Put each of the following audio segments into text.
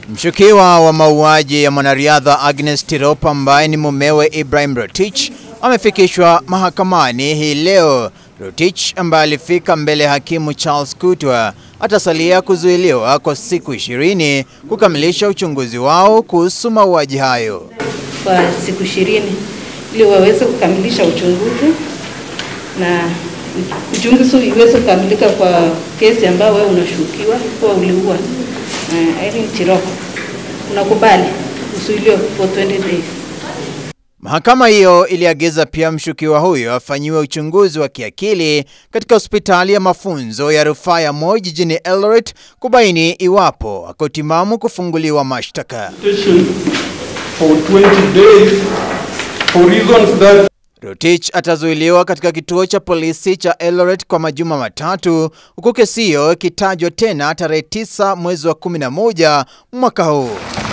Mshukiwa wa mauaji ya mwanariadha Agnes Tirop ambaye ni mumewe Ibrahim Rotich amefikishwa mahakamani hii leo. Rotich ambaye alifika mbele ya hakimu Charles Kutwa atasalia kuzuiliwa kwa siku ishirini kukamilisha uchunguzi wao kuhusu mauaji hayo. kwa siku ishirini ili waweze kukamilisha uchunguzi na uchunguzi iweze kukamilika kwa kesi ambayo wewe unashukiwa kuwa uliua uh, Irene Tirop. Unakubali uzuiliwe for 20 days. Mahakama hiyo iliagiza pia mshukiwa huyo afanyiwe uchunguzi wa kiakili katika hospitali ya mafunzo ya rufaa ya Moi jijini Eldoret kubaini iwapo ako timamu kufunguliwa mashtaka. station for 20 days for reasons that Rotich atazuiliwa katika kituo cha polisi cha Eldoret kwa majuma matatu huku kesi hiyo ikitajwa tena tarehe 9 mwezi wa 11 mwaka huu.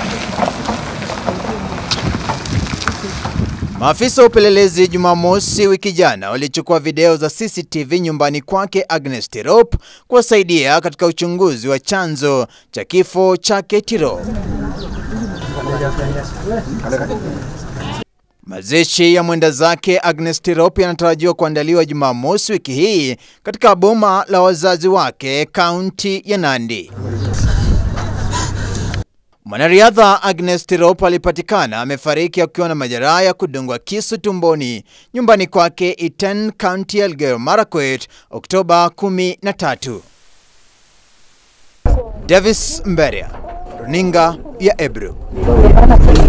Maafisa wa upelelezi Jumamosi wiki jana walichukua video za CCTV nyumbani kwake Agnes Tirop kuwasaidia katika uchunguzi wa chanzo cha kifo chake Tirop. Mazishi ya mwenda zake Agnes Tirop yanatarajiwa kuandaliwa Jumamosi wiki hii katika boma la wazazi wake kaunti ya Nandi. Mwanariadha Agnes Tirop alipatikana amefariki akiwa na majeraha ya kudungwa kisu tumboni nyumbani kwake Iten, kaunti ya Elgeyo Marakwet Oktoba 13. Davis Mberia, runinga ya Ebru.